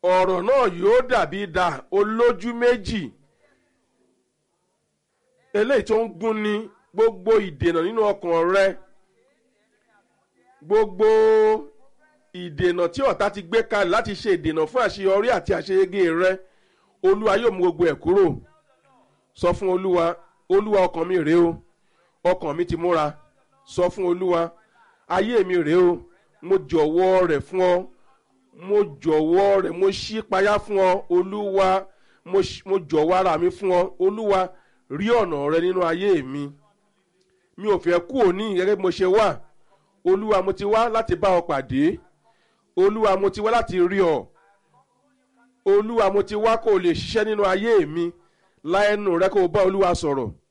ọ̀rọ̀ náà yóò dàbí idà olójú méjì eléyìí tó ń gún ní gbogbo ìdènà nínú ọkàn rẹ gbogbo ìdènà tí ọ̀tá ti gbé kalẹ̀ láti ṣe ìdènà fún àṣeyọrí àti àṣeyege rẹ olúwa yóò mú gbogbo ẹ̀ kúrò sọ fún olúwa olúwa ọkàn mi rèé o ọkàn mi ti múra sọ fún olúwa ayé mi rèé o mo jọ̀wọ́ rẹ̀ fún ọ mo jọ̀wọ́ rẹ̀ mo ṣí payá fún ọ olúwa mo jọ̀wọ́ ara mi fún ọ olúwa rí ọ̀nà rẹ nínú ayé mi mi ò fẹ́ kú òní gẹ́gẹ́ bí mo ṣe wà olúwa mo ti wá láti bá ọ pàdé olúwa mo ti wá láti rí ọ olúwa mo ti wá kó o lè ṣiṣẹ́ nínú ayé mi láẹnu rẹ kó o bá olúwa sọ̀rọ̀